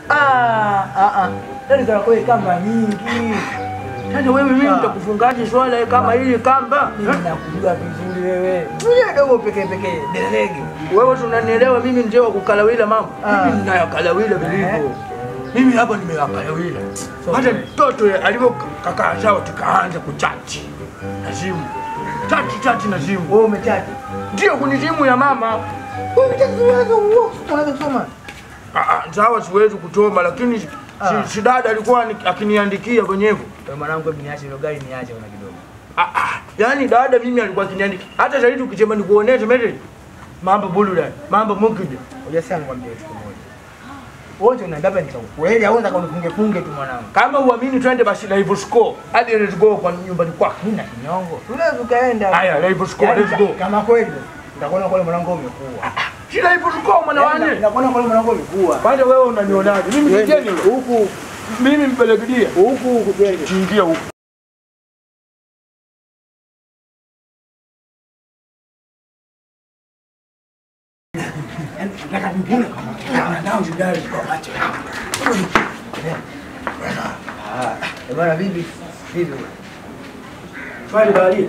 Ah, ah, ah. Yaani kana kweli kamba nyingi. Sasa wewe mimi Ah. nitakufungaje swala kama hili kamba? Mimi nakujua vizuri wewe. Wewe dogo pekee pekee, derege. Wewe tunanielewa mimi ndio wa kukalawila mambo. Ah. Mimi ninayakalawila vilivyo. Eh. Mimi hapa nimeyakalawila. Hata mtoto yule alivyokakaa sawa tukaanza kuchati na simu. Chati chati na simu. Wewe umechati. Ndio kuni simu ya mama. Wewe umechati unaweza uo, unaweza kusoma. Ah, ah, sawa siwezi kutoma lakini si, Ah. si dada alikuwa ani- akiniandikia kwenye hivyo. Wewe mwanangu hebu niache hilo gari niache kuna kidogo. Ah, ah, yaani dada mimi alikuwa akiniandikia. Hata zaidi ukisema nikuoneshe message. Mambo buluda, mambo mukide. Unajua sana nikwambie kitu kimoja. Wote unaambia hapa ni cha ukweli au unataka unifunge funge tu mwanangu. Kama uamini twende basi live score. Hadi let's go kwa nyumbani kwako. Mimi na kinyongo. Tunaweza ukaenda. Haya, live score, Yaani, let's go. Kama kweli nitakuona kwa mwanangu umekuwa. Si live score mwana wane. Nitakuona kwa mwanangu umekuwa. Kwanza wewe unanionaje? Mimi Wewe, kijeni yule. Huku Mimi mpelekedia. huku huku twende. Kiingia huko. Nataka nipime kama nao jidari kwa macho yangu. Ah, bwana bibi, bibi. Swali bali.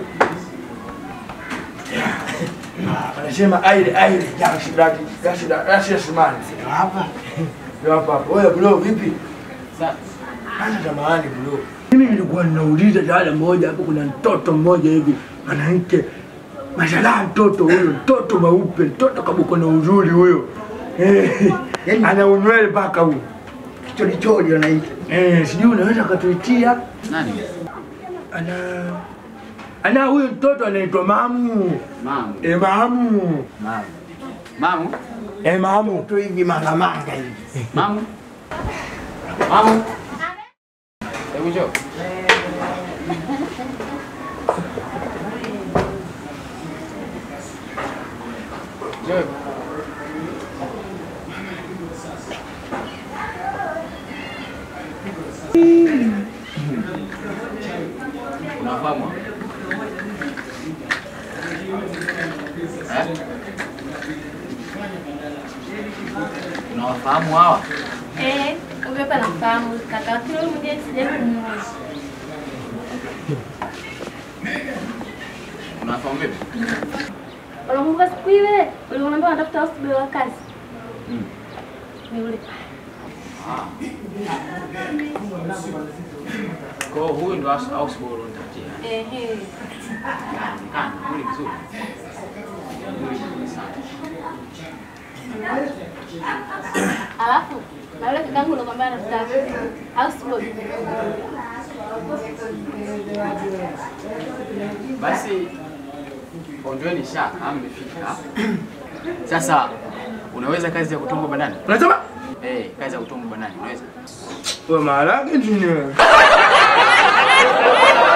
Anasema aile aile jashi dadi jashi dadi jashi simani. Hapa. Ndio hapa. hapa. Wewe bro vipi? Sasa jamani bro. Mimi nilikuwa ninauliza dada mmoja hapo kuna mtoto mmoja hivi mwanamke Mashallah mtoto huyo, mtoto mweupe, mtoto kabuko na uzuri huyo. Eh, Yaani- ana unywele mpaka huyo. Kicholi choli wanaita. Eh, sijui unaweza katuitia Nani? ana ana huyo mtoto anaitwa Mamu. Mamu. E, Mamu. Mama. Mamu. E, Mamu. Tu hivi manga manga hivi. Mamu. Mamu. Hebu njoo. Njoo. Unafahamu? Eh? Unawafahamu hawa? Eh, huyo hapa namfahamu kaka, lakini huyu mwingine sijawahi kumuona. Unawafahamu vipi? Unakumbuka siku ile ulioniambia unatafuta house wa kazi? Mm. Ni yule. Ah. Kwa hiyo huyu ndo house house boy unatafutia. Ehe. Anaonekana mwili mzuri. Mwili mzuri sana. Alafu na yule kakangu ulikwambia anatafuta house boy. Basi ondoeni shaka, mmefika. Sasa unaweza kazi ya kutumwa bandani? Unasema? Eh, kazi ya kutumwa bandani unaweza? Wewe maharage nini wewe?